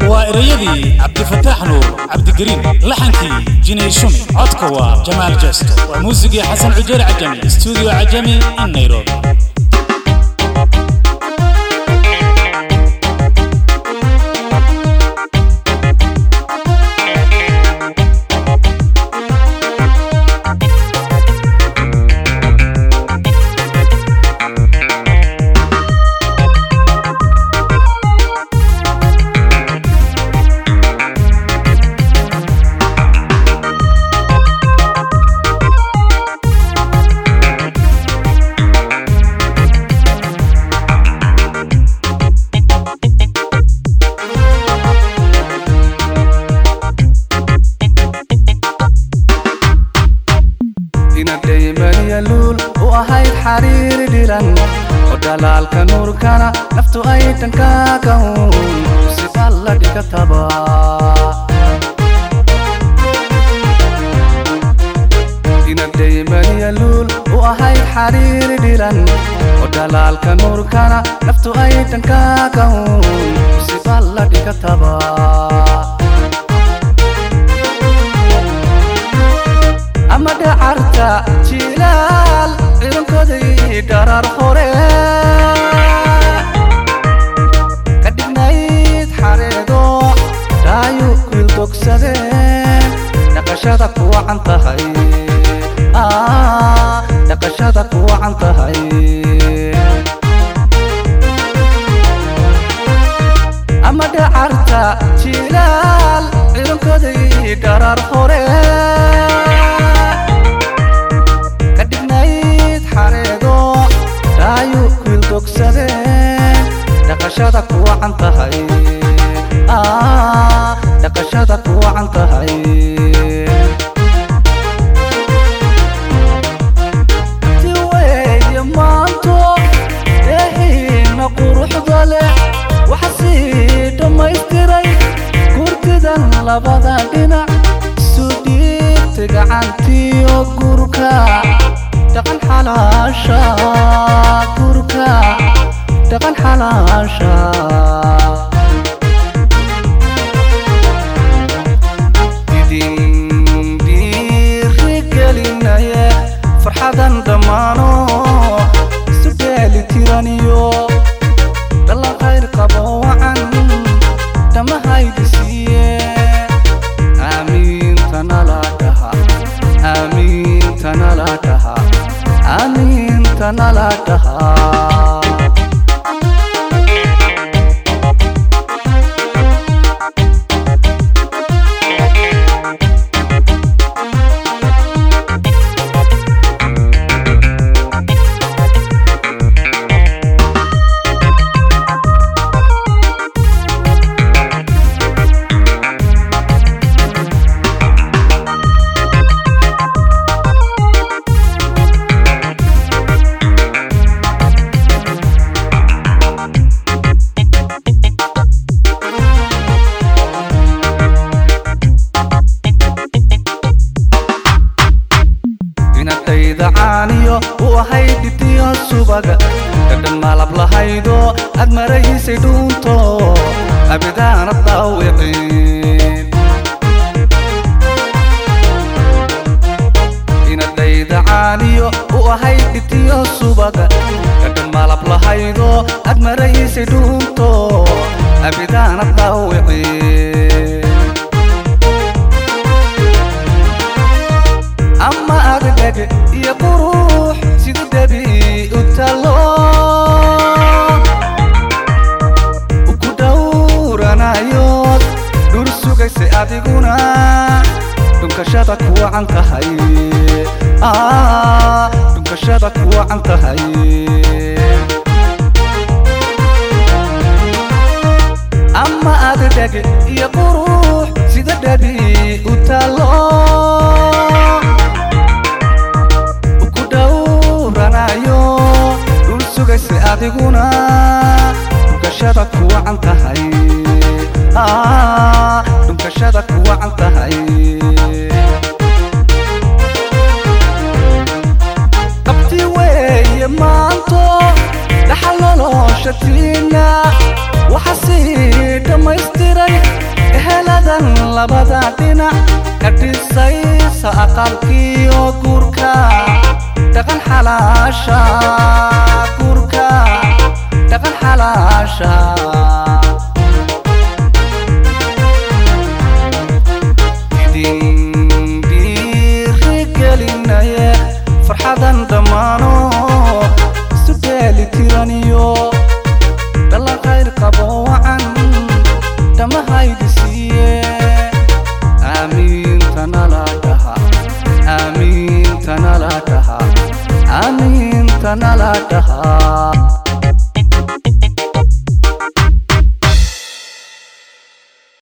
waa erayadii cabdifataax nuur cabdigariin laxankii jinay shumi codka waa jamaal jesto waa muusigii xasan cujeer cajami stuudio cajami in nairobi inadhaymanyaluul u ahayd xariiri dhiran oo dhalaalka nuurkana naftu ay dhankaagan siba la dhigataba inadhaymanyaluul u ahayd xariiri dhiran oo dhalaalka nuurkana naftu ay dhankaagan siba la dhigataba ama dhacarta jilaal ciidankoodai dharaar hore ka dhignayd xareedo dhaayu kuildogsadeen dhaqashada ku wacan tahay dhaqashada ku wacan tahay ama dhacarta jilaal ciidankoodai dharaar hore dhaqashada ku wacan tahay dhaqashada ku wacan tahay tiweeye maanto eehiina quruxda leh waxa sii dhammaystiray gurdidan labada dhinac isu dhiibta gacantiyo gurka dhaqan xalaasha gurka dhaqan xalaasha idin dhiirigelinaye farxadan dhammaano isu dheeli tiraniyo dhalan khayr qabo wacan dhammahaydisiiye aamiintanala dhaha aamiintanala dhaha aamiintanala dhaha inadayda caaniyo u ahayd dhitiyo subaga dhadhan maalab lahaydo aad maraysay dhuunto abidaana daawicin inadayda caaniyo u ahayd dhitiyo subaga dhadhan maalab lahaydo aad maraysay dhuunto abidaana daawicin ama adagag iyo qurux sida debi u talo uku dhowranayood dhur sugaysay adiguna dhunkashada ku wacan tahay dhunkashada ku wacan tahay ama adagag iyo qurux sida debi u talo sugaysa adiguna dhunkashada ku wacan tahay dhunkashada ku wacan tahay qabti weeye maanto dhaxal noloshatiina waxa sii dhammaystiray dhaqan labada dhinac ka dhisaysa aqalkiyo guurka dhaqan xalaasha guurka dhaqan xalaasha idin dhiirigelinaye farxadan dhammaano isu dheeli tiraniyo dhalan khayr qabo wacan dhamahaydi siiye aamiintanala dhaha aamiintanala dhaha aamiintanala dhaha